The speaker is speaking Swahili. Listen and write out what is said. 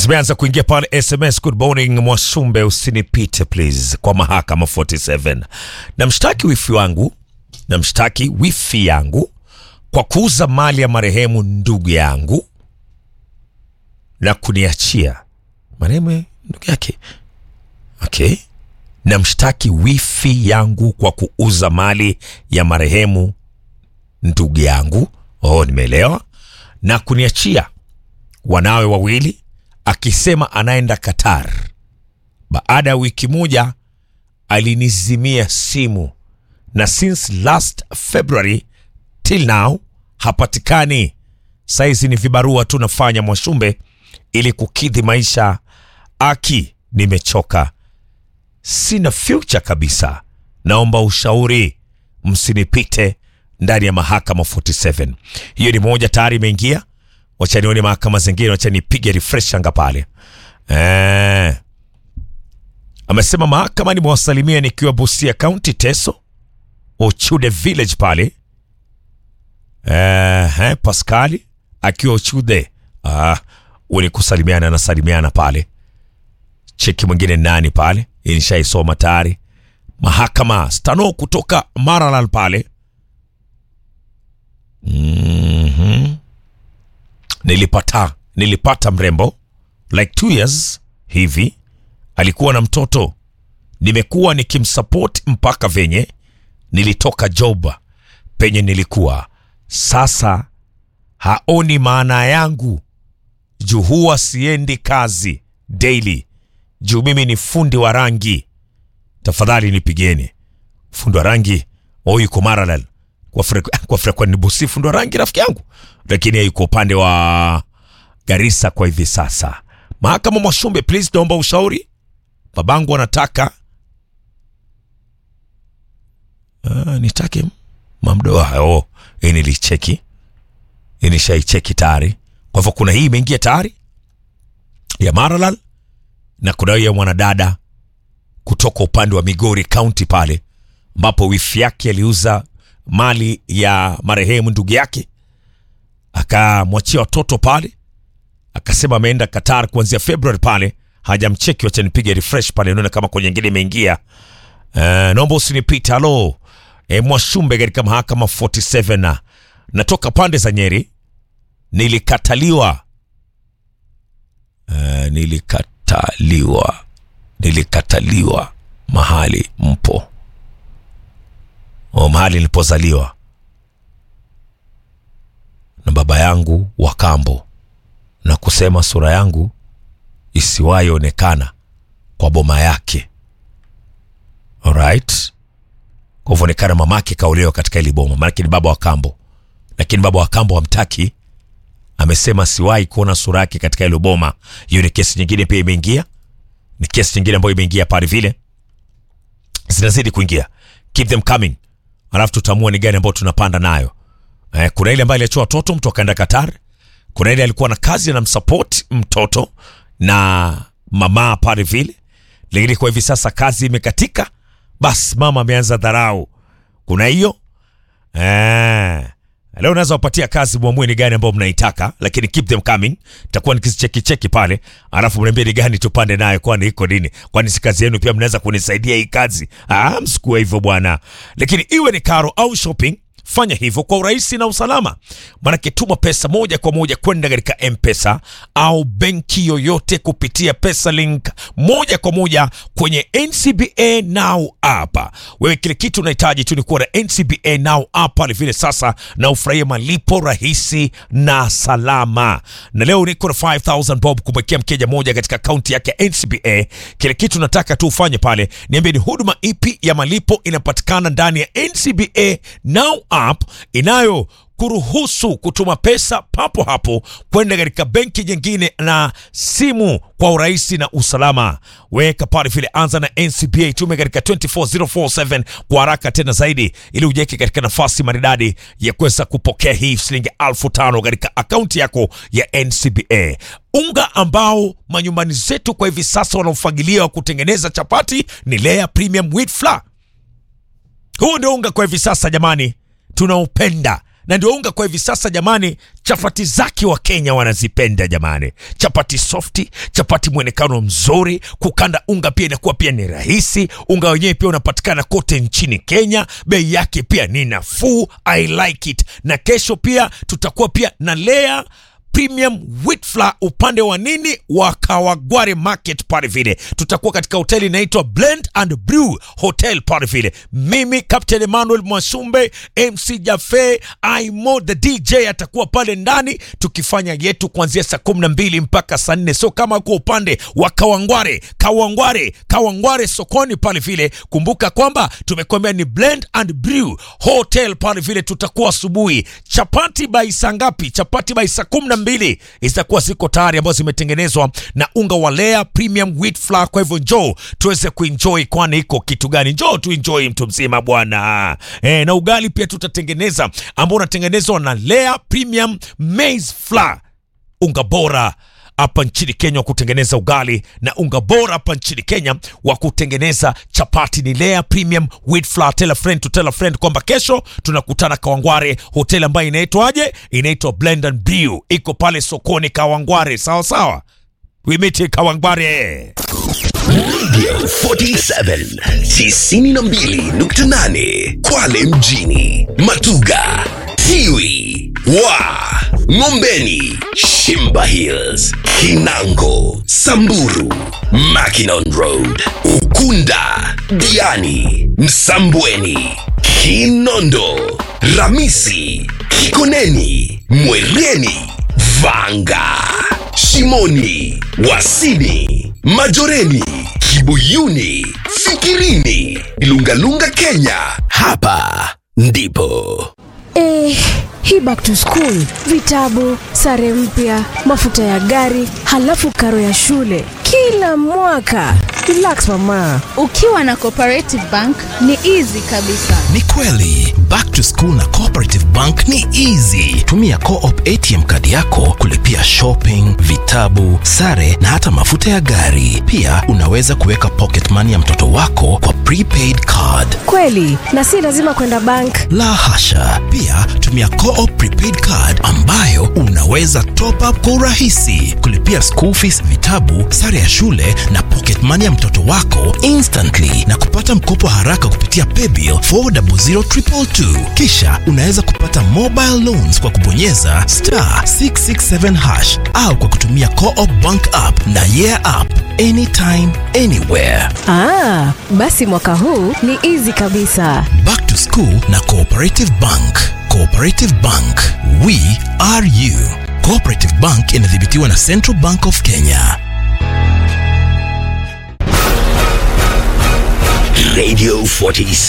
zimeanza kuingia pale SMS. Good morning Mwasumbe, usinipite please, kwa mahakama 47 na mshtaki wifi wangu na mshtaki wifi yangu kwa kuuza mali ya marehemu ndugu yangu na kuniachia marehemu ndugu yake. Okay, na mshtaki wifi yangu kwa kuuza mali ya marehemu ndugu yangu. Oh, nimeelewa. Na kuniachia wanawe wawili akisema anaenda Qatar. Baada ya wiki moja alinizimia simu na since last February till now hapatikani. Saizi ni vibarua tu nafanya Mwashumbe ili kukidhi maisha. Aki, nimechoka, sina future kabisa. Naomba ushauri, msinipite ndani ya mahakama 47. Hiyo ni moja tayari imeingia. Wacha nione mahakama zingine, wacha nipige refresh anga pale. Eh, amesema mahakama nimewasalimia nikiwa Busia County, Teso Ochude Village pale. Eh, eh, Pascali akiwa Ochude. Ah, uni kusalimiana na salimiana pale. Cheki mwingine nani pale? Hii nishaisoma tayari. Mahakama Stano kutoka Maralal pale. Mhm. Nilipata nilipata mrembo like two years hivi, alikuwa na mtoto. Nimekuwa nikimsupport mpaka venye nilitoka job penye nilikuwa. Sasa haoni maana yangu juu huwa siendi kazi daily juu mimi ni fundi wa rangi. Tafadhali nipigeni fundi wa rangi. Oh, yuko Maralal kwa frek kwa frek ni busi fundi wa rangi rafiki yangu, lakini yuko upande wa Garissa kwa hivi sasa. Mahakama Mwashumbe, please, naomba ushauri. Babangu anataka uh, nitake mamdo. Oh, hii nilicheki, hii nishaicheki tayari. Kwa hivyo kuna hii imeingia tayari ya Maralal na kuna hiyo ya mwanadada kutoka upande wa Migori County pale ambapo wifi yake aliuza mali ya marehemu ndugu yake akamwachia watoto pale, akasema ameenda Qatar kuanzia February pale, hajamcheki. Wacha nipige refresh pale nione kama kwenye nyingine imeingia. Uh, naomba usinipite. Halo e, Mwashumbe katika mahakama 47 na natoka pande za Nyeri, nilikataliwa uh, nilikataliwa nilikataliwa mahali mpo o mahali nilipozaliwa na baba yangu wa kambo na kusema sura yangu isiwahi onekana kwa boma yake. Alright, kwa hivyo onekana mamake kaolewa katika ili boma, maanake ni baba wa kambo, lakini baba wa kambo hamtaki. Amesema siwahi kuona sura yake katika ile boma. Hiyo ni kesi nyingine pia imeingia, ni kesi nyingine ambayo imeingia pale, vile zinazidi kuingia. Keep them coming, alafu tutaamua ni gani ambayo tunapanda nayo. Eh, kuna ile ambayo aliachiwa watoto mtu akaenda Qatar. Kuna ile alikuwa na kazi na msupport mtoto na mama pale vile, lakini kwa hivi sasa kazi imekatika, basi mama ameanza dharau. Kuna hiyo eh, leo unaweza wapatia kazi, muamue ni gani ambayo mnaitaka, lakini keep them coming. Takuwa nikizicheki cheki pale, alafu mniambie ni gani tupande nayo, kwani iko nini? Kwani si kazi yenu pia mnaweza kunisaidia hii kazi? Ah, msikuwe hivyo bwana, lakini iwe ni karo au shopping Fanya hivyo kwa urahisi na usalama, manake tuma pesa moja kwa moja kwenda katika M-Pesa au benki yoyote kupitia pesa link moja kwa moja kwenye NCBA Now app. Wewe kile kitu unahitaji tu ni kuwa na NCBA Now app pale vile sasa, na ufurahie malipo rahisi na salama. Na leo niko na 5000 bob kumwekea mkeja moja katika akaunti yake ya NCBA. Kile kitu nataka tu ufanye pale, niambie ni huduma ipi ya malipo inapatikana ndani ya NCBA Now app inayo kuruhusu kutuma pesa papo hapo kwenda katika benki nyingine na simu kwa urahisi na usalama. Weka pale vile, anza na NCBA, tume katika 24047 kwa haraka tena zaidi, ili ujeke katika nafasi maridadi ya kuweza kupokea hii shilingi elfu tano katika akaunti yako ya NCBA. Unga ambao manyumbani zetu kwa hivi sasa wanaofagilia wa kutengeneza chapati ni Lea Premium Wheat Flour. Huu ndio unga kwa hivi sasa jamani, tunaupenda na ndio unga kwa hivi sasa jamani. Chapati zake wa Kenya wanazipenda jamani, chapati softi, chapati mwonekano mzuri, kukanda unga pia inakuwa pia ni rahisi. Unga wenyewe pia unapatikana kote nchini Kenya, bei yake pia ni nafuu. I like it. Na kesho pia tutakuwa pia na layer premium wheat flour upande wa nini wa Kawagware market pale vile, tutakuwa katika hoteli inaitwa Blend and Brew Hotel pale vile. Mimi Captain Emmanuel Mwasumbe, MC Jafe, Aimo the DJ atakuwa pale ndani tukifanya yetu kuanzia saa kumi na mbili mpaka saa nne. So kama uko upande wa Kawangware, Kawangware, Kawangware sokoni pale vile, kumbuka kwamba tumekwambia ni Blend and Brew Hotel pale vile, tutakuwa asubuhi. Chapati by saa ngapi? Chapati by saa kumi na mbili zitakuwa ziko tayari ambazo zimetengenezwa na unga wa Lea Premium Wheat Flour. Kwa hivyo njoo tuweze kuenjoy, kwani iko kitu gani? Njoo tuenjoy mtu mzima bwana. E, na ugali pia tutatengeneza ambao unatengenezwa na Lea Premium Maize Flour, unga bora hapa nchini Kenya wa kutengeneza ugali na unga bora hapa nchini Kenya wa kutengeneza chapati ni Lea Premium Wheat Flour. Tell a friend to tell a friend kwamba kesho tunakutana Kawangware, hoteli ambayo inaitwaje? Inaitwa Blend and Brew, iko pale sokoni Kawangware. Sawa sawa, we meet Kawangware. Radio 47 92.8 Kwale mjini, Matuga, Tiwi, wa Ngombeni, Shimba Hills, Kinango, Samburu, Mackinon Road, Ukunda, Diani, Msambweni, Kinondo, Ramisi, Kikoneni, Mwereni, Vanga, Shimoni, Wasini, Majoreni, Kibuyuni, Fikirini, Lungalunga Kenya. Hapa ndipo Eh, hii back to school, vitabu, sare mpya, mafuta ya gari, halafu karo ya shule kila mwaka. Relax mama. Ukiwa na Cooperative Bank ni easy kabisa. Ni kweli back to school na Cooperative Bank ni easy. Tumia Co-op ATM kadi yako kulipia shopping, vitabu, sare na hata mafuta ya gari. Pia unaweza kuweka pocket money ya mtoto wako kwa prepaid card. Kweli, na si lazima kwenda bank. La hasha! Pia tumia Co-op prepaid card ambayo unaweza top up kwa urahisi, kulipia school fees, vitabu, sare ya shule na pocket money ya mtoto wako instantly na kupata mkopo haraka kupitia paybill 400222. Kisha unaweza kupata mobile loans kwa kubonyeza star 667 hash au kwa kutumia Co-op bank app na yeah app anytime anywhere. Ah, basi mwaka huu ni easy kabisa. Back to School na Cooperative Bank. Cooperative Bank, we are you. Cooperative Bank inadhibitiwa na Central Bank of Kenya. Radio 47